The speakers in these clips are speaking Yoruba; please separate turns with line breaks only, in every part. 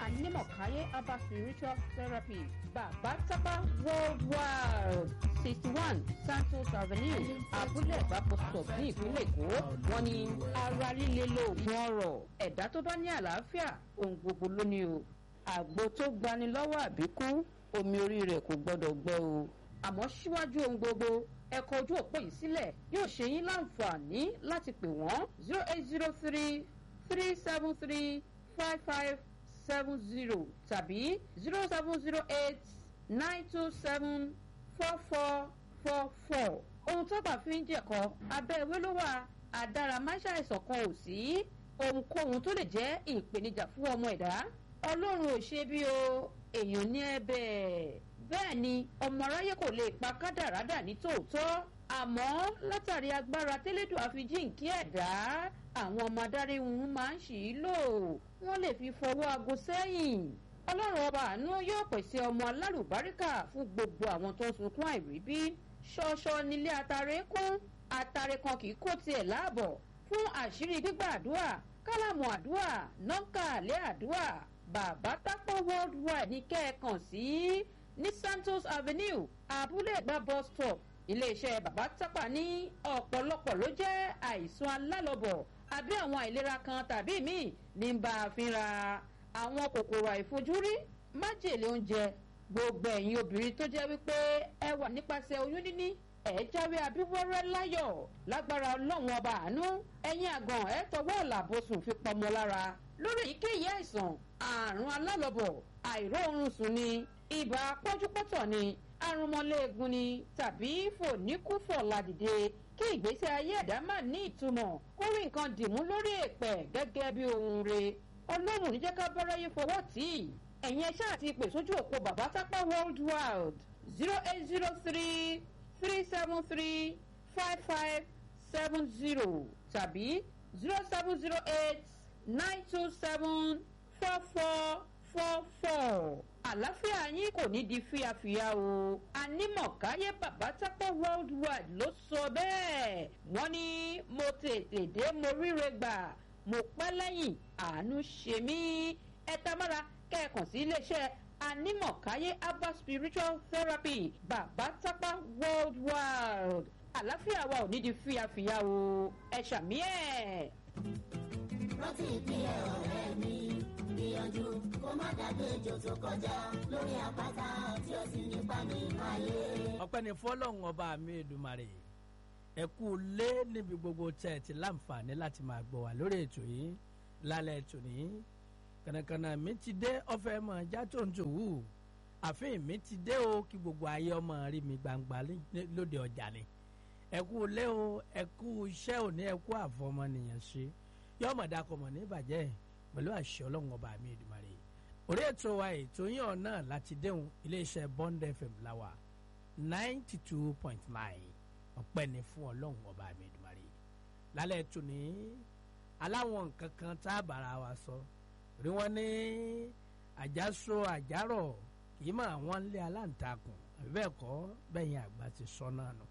anímọ̀káyé herbal spiritual therapy bàbá tápá worldwide sixty one santos avenue abúlé ìbápọ̀ stop ní ìpínlẹ̀ èkó wọ́n ní ara líle lóògùn ọ̀rọ̀ ẹ̀dá tó bá ní àlàáfíà ohun gbogbo ló ní o àgbo tó gbani lọ́wọ́ àbíkú omi orí rẹ̀ kò gbọ́dọ̀ gbẹ o àmọ́ síwájú ohun gbogbo ẹ̀kọ́ ojú òpó yìí sílẹ̀ yóò ṣe yín láǹfààní láti pè wọ́n zero eight zero three three seven three five five seven zero tàbí zero seven zero eight nine two seven four four four four ohun tó bá fi ń jẹ̀kọ́ abẹ́ ìwé ló wà àdáramáṣàìsàn kan ò sí ohunkóhun tó lè jẹ́ ìpèníjà fún ọmọ ẹ̀dá ọlọ́run ò ṣe bí o èèyàn ní ẹ̀bẹ̀ bẹ́ẹ̀ ni ọmọ aráyé kò lè pa kádàrádà ní tòótọ́ àmọ́ látàrí agbára tẹ́lẹ̀dùn àfijíǹkí ẹ̀dá àwọn ọmọ adarí wọn máa ń ṣì í lò wọ́n lè fi fọwọ́ aago sẹ́yìn ọlọ́run ọba àánú yóò pèsè ọmọ alálùbáríkà fún gbogbo àwọn tó ń sunkún àìríbí ṣọṣọ nílé atare kún atare kan kì í kó tiẹ̀ láàbọ̀ fún àṣírí gbígbà àdúrà kálámù àdúrà nọ́ńkà àlẹ́ àdúrà bàbá tápọ̀ worldwide ní kẹ́ẹ̀kan sí ní santos avenue abúlé ẹ̀gbá bus stop iléeṣẹ́ bàbá tápà ní ọ̀pọ̀lọpọ̀ ló jẹ́ àìsàn alálọ́bọ̀ àbí àwọn àìlera kan tàbí míì ní bá a fínra àwọn kòkòrò àìfojúrí májèlé oúnjẹ gbogbo ẹ̀yin obìnrin tó jẹ́ wípé ẹ wà nípasẹ̀ oyún níní ẹ jáwé abíwọ́rẹ́ láyọ̀ lágbára ọlọ́run ọba àánú ẹ̀yin àgàn ẹ tọwọ́ ọ̀làbọ̀sùn fi pọmọ lára lórí èyíkéyìí àìsàn àrùn alálọ́bọ̀ àìróorun sùn ni ibà pọ́njúpọ́tọ̀ ni arúmọléegun ni tàbí fòníkúfọ̀ ládìde kí ìgbésí ayé ẹ̀dá má ní ìtumọ̀ kó rí nǹkan dìmú lórí èpẹ̀ gẹ́gẹ́ bí ohun re ọlọ́run níjẹ́ ká báráyé fọwọ́ tì í ẹ̀yin ẹ̀ṣá àti ìpè sójú òpó bàbá tápá world wide zero eight zero three three seven three five five seven zero tàbí zero seven zero eight nine two seven four four four four àlàáfíà yín kò ní di fíafíà o anímọ̀káyé bàbá tápọ̀ worldwide ló sọ bẹ́ẹ̀ wọ́n ní mo tètè dé mo ríre gbà mo pẹ́ lẹ́yìn àánú ṣe mí ẹ tamára kẹ́ẹ̀kan sí iléeṣẹ́ anímọ̀káyé herbal spiritual therapy bàbá tápá worldwide àlàáfíà wa ò ní di fíafíà o ẹ ṣàmì ẹ̀.
rántí ìpínlẹ̀ ọ̀rẹ́ mi gbìyànjú kó má dàgbé ejò tó kọjá lórí àpáta tí ó sì nípa nínú ayé.
ọpẹ́ ní fọ́lọ́run ọba mi èdùmàrè ẹ kú lé níbi gbogbo tẹ́ ẹ ti láǹfààní láti máa gbọ́ wá lórí ètò yìí lálẹ́ ètò ní kànàkànà mi ti dé ọ̀fẹ́ mọ̀ já tó ń tòwú àfihàn mi ti dé o kí gbogbo ayé ọmọ rí mi gbangba ní- lóde ọjà ni ẹ kú lé o ẹ kú iṣẹ́ òní ẹ kú àfọmọnìyàn ṣe yọmọ dakọmọ ní ìbàjẹ́ pẹ̀lú àṣẹ ọlọ́run ọba mi èdùmàrè orí ètò wa ètò yín ọ̀nà láti déhùn iléeṣẹ́ bond fm láwà ninety two point nine ọpẹ́ ni fún ọlọ́run ọba mi èdùmàrè lálẹ́ ètò ní aláwọn nǹkan kan tá a bára wa sọ rí wọn ní àjàsọ àjàrọ̀ kì í mọ̀ àwọn ilé aláǹtakùn àbí bẹ́ẹ̀ kọ́ bẹ́yìn àgbà ti sọ náà nù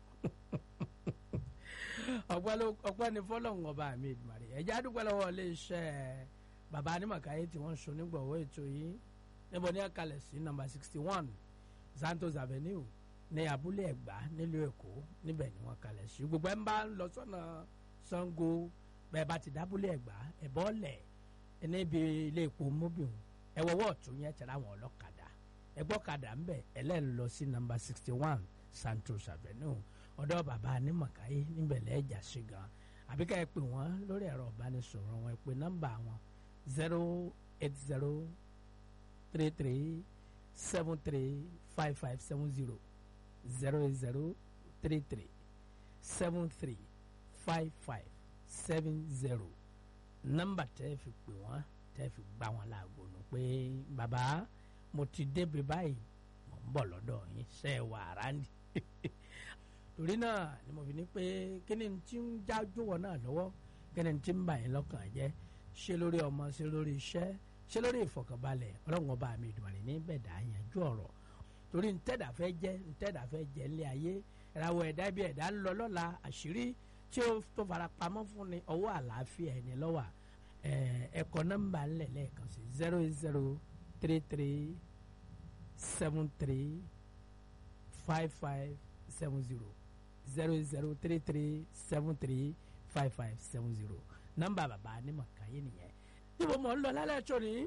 ọpẹ́ ló- ọpẹ́ ni fọlọ́run ọba mi èdùmàrè ẹ̀jẹ̀ àdúgbò lọ́wọ́ iléeṣẹ́ bàbá anímọ̀káyé tí wọ́n ń so nígbọ̀wọ́ ètò yìí níbo ní ẹ̀kalẹ̀ sí nọ́mbà sixty one santos avenue ní abúlé ẹ̀gbá nílùú èkó níbẹ̀ ni wọ́n kalẹ̀ sí gbogbo ẹ̀ ń bá ń lọ sọ́nà sango bẹ́ẹ̀ bá ti dábúlé ẹ̀gbá ẹ̀bọ́ lẹ̀ níbi ilé epo mobil ẹ̀wọ̀wọ́ ọ̀tún yẹn tẹ̀lé àwọn ọlọ́kadà ẹgbọ́kadà ń bẹ̀ ẹlẹ́rìí lọ sí nọ́mbà sixty one santos avenue ọ̀dọ̀ bàbá anímọ̀káyé níbẹ̀ lẹ́ẹ̀jà sí gan àbíká ẹ pè wọ́n lórí ẹ̀rọ ìbánisọ̀rọ̀ wọn ẹ pè nọ́mbà wọn zero eight zero three three seven three five five seven zero zero eight zero three three seven three five five seven zero nọ́mbà tẹ́ fi pè wọ́n tẹ́ fi gbá wọn láago nù pé bàbá mo ti débi báyìí mo ń bọ̀ lọ́dọ̀ yín ṣe é wà ráńdì torí náà ni mo fi ní pé kí ni tí ń jájú wọn náà lọ́wọ́ kí ni tí ń bà yín lọ́kàn jẹ́ ṣé lórí ọmọ ṣé lórí iṣẹ́ ṣé lórí ìfọkànbalẹ̀ ọlọ́run ọba mi ìdùnnú ní bẹ̀dà yanjú ọ̀rọ̀ torí ntẹ́dà fẹ́ jẹ́ ntẹ́dà fẹ́ jẹ́ ilé ayé ìràwọ̀ ẹ̀dá bí ẹ̀dá ń lọ lọ́la àṣírí tí ó tó fara pamọ́ fún ni ọwọ́ àlàáfíà ẹni lọ́wà ẹ̀ẹ́kọ́ nọ́mbà ńlẹ̀ lẹ́ẹ̀kan sí zero eight zero three three seven three five five seven zero zero zero three three seven three five five seven zero nọ́mbà bàbá Anímọ̀káyé nìyẹn níbo mọ̀ ń lọ lálẹ́ ẹ̀tọ́ ni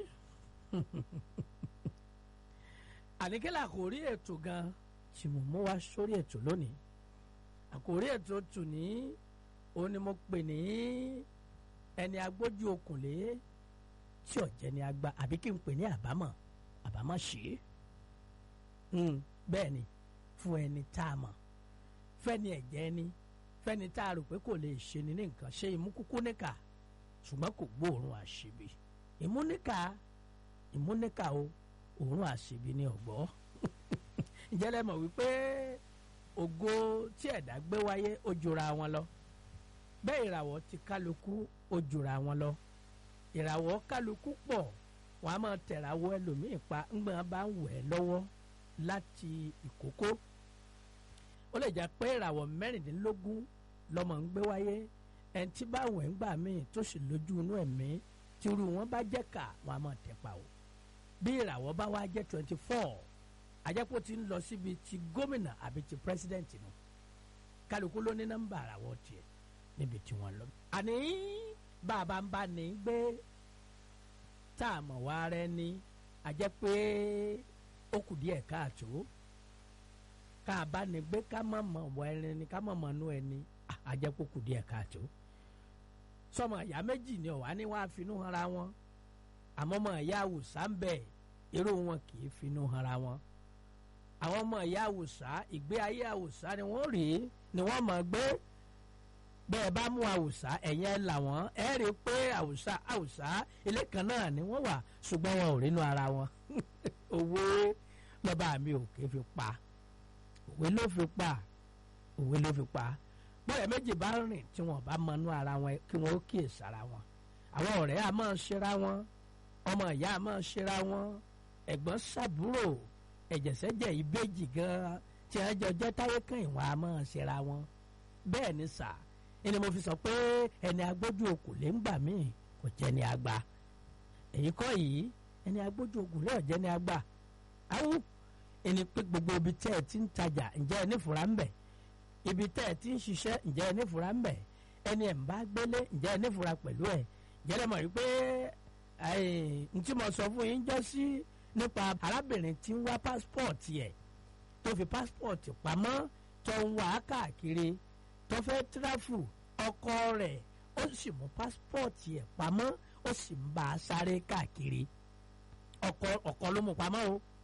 àníkẹ́lẹ́ àkòrí ètò gan tí mo mú wá sórí ètò lónìí àkòrí ètò tù ní òun ni mo pè ní ẹni agbójú okùnlé tí ọ̀jẹ̀ ni agba àbí kí n pè ní àbámọ̀ àbámọ̀ ṣe é bẹ́ẹ̀ ni fún ẹni tá a mọ̀ fẹ́ni ẹ̀jẹ̀ ni fẹ́ni tá a rò pé kò lè ṣe ni ní nǹkan ṣe ìmúkúkú níkà ṣùgbọ́n kò gbóòórùn àṣebi ìmúníkà ìmúníkà o òórùn àṣebi ni ọ̀gbọ́ ìjẹ́lẹ̀ mọ̀ wípé ògo tí ẹ̀dá gbé wáyé ó jura wọn lọ bẹ́ẹ̀ ìràwọ̀ ti kálukú ó jura wọn lọ ìràwọ̀ kálukú pọ̀ wọ́n á máa tẹ̀ràwọ̀ ẹlòmíì pa ńgbọ́n bá ń wẹ̀ lọ́wọ́ láti ìkókó ó lè jẹ́ pé ìràwọ̀ mẹ́rìndínlógún lọ́mọ ń gbé wáyé ẹni tí bá wẹ̀ ń gbà míì tó sì lójú inú ẹ̀mí tí irú wọn bá jẹ́ kà wọ́n á máa tẹ̀ pa o bí ìràwọ̀ bá wá jẹ́ twenty four àjẹpọ̀ ti ń lọ síbi ti gómìnà àbí ti pírẹsidẹ́ǹtì nù kálukú ló ní nọ́mbà àràwọ̀ tiẹ̀ níbi tí wọ́n lọ. àní bàbá ń bá ní gbé tá a mọ̀ wá rẹ ní àjẹ́ pé ó kù díẹ̀ káàtó ká a bá ní gbé ká má mọ̀ wọ ẹni ni ká má mọ̀ nú ẹni àjẹ́ pé ó kù díẹ̀ káàtó. sọmọ ìyá méjì ni ọ̀wá ní wàá finú hanra wọn àmọ́ ọmọ ìyá àwùsá ń bẹ̀ irú wọn kì í finú hanra wọn àwọn ọmọ ìyá àwùsá ìgbé ayé àwùsá ni wọ́n rí ni wọ́n mọ̀ gbé bẹ́ẹ̀ bá mú àwùsá ẹ̀yẹn là wọ́n ẹ̀ rí i pé àwùsá àwùsá ilé kan náà ni wọ́n wà ṣùgbọ́n wọn ò rínú ara wọn òwe lọ́ba mi ò ké fi pa òwe ló fi pa òwe ló fi pa bọ́ọ̀yà méjì bá rìn tí wọ́n bá mọnú ara wọn kí wọ́n ó kíyè sára wọn àwọn ọ̀rẹ́ a máa ṣera wọn ọmọ ìyá a máa ṣera wọn ẹ̀gbọ́n sàbúrò ẹ̀jẹ̀sẹ̀jẹ̀ ìbejì gan tí wọ́n jọ jẹ́ táyé kan ìwọ̀n a máa ṣera wọn bẹ́ẹ̀ ni sà ẹni mo fi sọ pé ẹni agbójú okùn lè ń gbà míì kò jẹ́ ni àgbà èyí kọ́ yìí ẹni agbójú okùn lè jẹ́ ni àgbà awú ẹni pé gbogbo ibi tẹ́ ẹ ti ń tajà ǹjẹ́ ẹ nífura ń bẹ̀ ibi tẹ́ ẹ ti ń ṣiṣẹ́ ǹjẹ́ ẹ nífura ń bẹ̀ ẹni ẹ̀ ń bá gbélé ǹjẹ́ ẹ nífura pẹ̀lú ẹ̀ ǹjẹ́ ẹ mọ̀ rí pé n tí mo sọ fún yín jọ sí nípa arábìnrin tí ń wá pásítọ̀tì ẹ̀ tó fi pásítọ̀tì pamọ́ tó ń wá káàkiri tó fẹ́ tíráfù ọkọ rẹ̀ ó sì mú pásítọ̀tì ẹ̀ pamọ́ ó sì ń bá a sáré káàkiri ọkọ ọkọ ló mú pamọ́ o